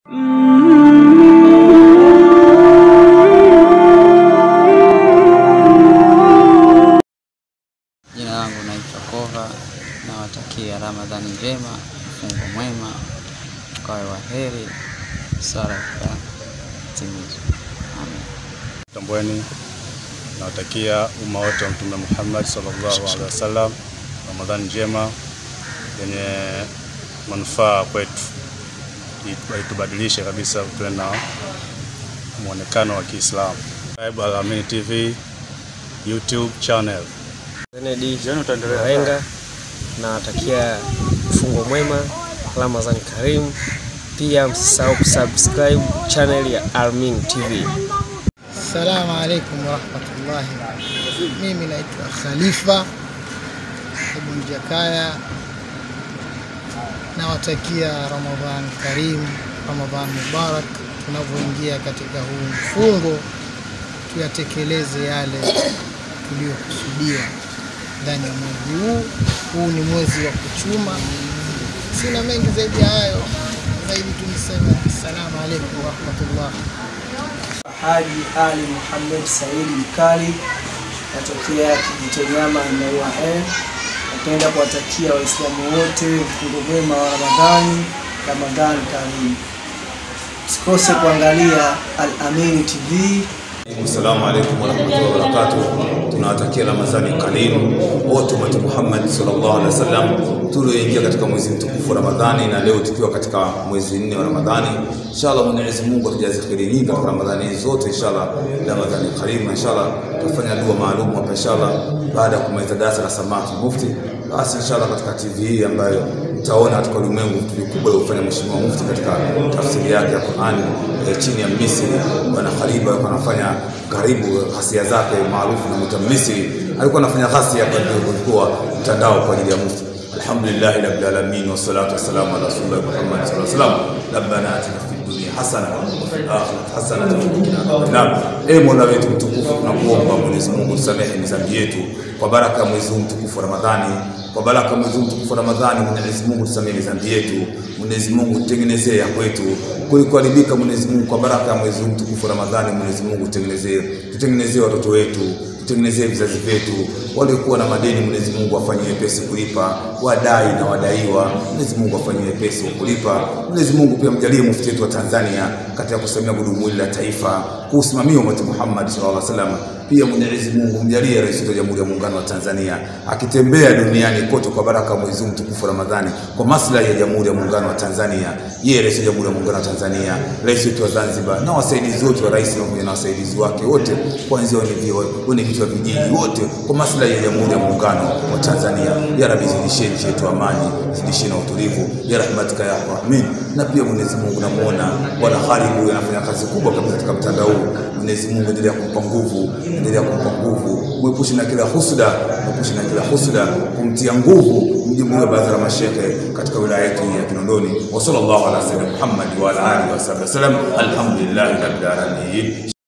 Jina langu naitwa Kova, nawatakia Ramadhani njema, mfungo mwema, ukawe wa heri, sala ikatimizwe. Amen. Tambweni, nawatakia umma wote wa Mtume Muhammad sallallahu alaihi wasallam Ramadhani njema yenye manufaa kwetu, Itu- itubadilishe kabisa, tuwe na mwonekano wa Kiislamu. Subscribe Al Amin TV YouTube channel. Kennedy Mawenga nawatakia mfungo mwema, Ramadhan Karim. Pia msisahau kusubscribe channel ya Almin TV. Assalamu alaikum warahmatullahi. Mimi naitwa Khalifa Ibn Jakaya, nawatakia Ramadhan Karim, Ramadhan Mubarak. Tunavyoingia katika huu mfungo, tuyatekeleze yale tuliyokusudia ndani ya mwezi huu. Huu ni mwezi wa kuchuma. Sina mengi zaidi ya hayo, zaidi tu niseme assalamu alaikum warahmatullahi. Haji Ali Muhammad Saidi Mkali natokea Kijitonyama Maua N. Napenda kuwatakia Waislamu wote mfungo mwema wa Ramadhani, Ramadhani karimu. Usikose kuangalia Al Amin TV. Assalamu alaikum warahmatullahi wabarakatuh. Tunawatakia Ramadhani karimu wote umati Muhammad sallallahu alaihi wasallam tulioingia katika mwezi mtukufu wa Ramadhani na leo tukiwa katika mwezi nne wa Ramadhani. Inshallah Mwenyezi Mungu atujaze kheri nyingi katika Ramadhani hizi zote inshallah. Ramadhani karimu inshallah tutafanya dua maalum hapa inshallah baada ya kumaliza darasa la samaki mufti. Basi inshallah katika TV hii ambayo mtaona katika ulimwengu vitu vikubwa alivyofanya Mheshimiwa Mufti katika tafsiri yake ya Qur'an eh, chini ya Misri. Bwana Khaliba alikuwa anafanya karibu ghasia zake maarufu na mta Misri, alikuwa anafanya ghasia kwa kulikuwa mtandao kwa ajili ya Mufti. Alhamdulillah rabbil alamin wassalatu wassalamu ala rasulillah Muhammad sallallahu alaihi wasallam. Rabbana atina fid dunya hasana wa fil akhirati hasana wa qina adhaban nar. Ee Mola wetu mtukufu, tunakuomba Mwenyezi Mungu tusamehe dhambi yetu kwa baraka ya mwezi huu mtukufu wa Ramadhani kwa baraka mwezi huu mtukufu wa Ramadhani, Mwenyezi Mungu tusamehe dhambi yetu. Mwenyezi Mungu tutengenezee ya kwetu kulikoharibika. Mwenyezi Mungu kwa baraka ya mwezi huu mtukufu wa Ramadhani, Mwenyezi Mungu tutengenezee, tutengenezee watoto wetu, tutengenezee vizazi vyetu. Waliokuwa na madeni, Mwenyezi Mungu afanyie wepesi kulipa, wadai na wadaiwa, Mwenyezi Mungu afanyie wepesi wa kulipa. Mwenyezi Mungu pia mjalie mufti wetu wa Tanzania katika kusimamia gurudumu hili la taifa, kuusimamia umati Muhammad sallallahu alaihi wasallam pia Mwenyezi Mungu mjalie rais wa Jamhuri ya Muungano wa Tanzania akitembea duniani kote kwa baraka ya mwezi huu mtukufu wa Ramadhani kwa maslahi ya Jamhuri ya Muungano wa Tanzania. Yeye rais wa Jamhuri ya Muungano wa Tanzania, rais wetu wa Zanzibar na wasaidizi wote wa rais pamoja na wasaidizi wake wote, kuanzia wenye vichwa vijiji wote, kwa maslahi ya Jamhuri ya Muungano wa Tanzania. Ya Rabbi, zidisheni nchi yetu amani, zidisheni utulivu ya rahmatika ya rahmin. Na pia Mwenyezi Mungu namuona bwana Khalid huyu anafanya kazi kubwa kabisa katika mtandao huu. Mwenyezi Mungu endelea kumpa nguvu, endelea kumpa nguvu, mwepushe na kila husda, mwepushe na kila husda, kumtia nguvu mjumbe wa baraza la mashehe katika wilaya yetu ya Kinondoni. Wa sallallahu ala sayyidina Muhammad wa ala alihi wa sahbihi wasallam. Alhamdulillahi rabbil alamin.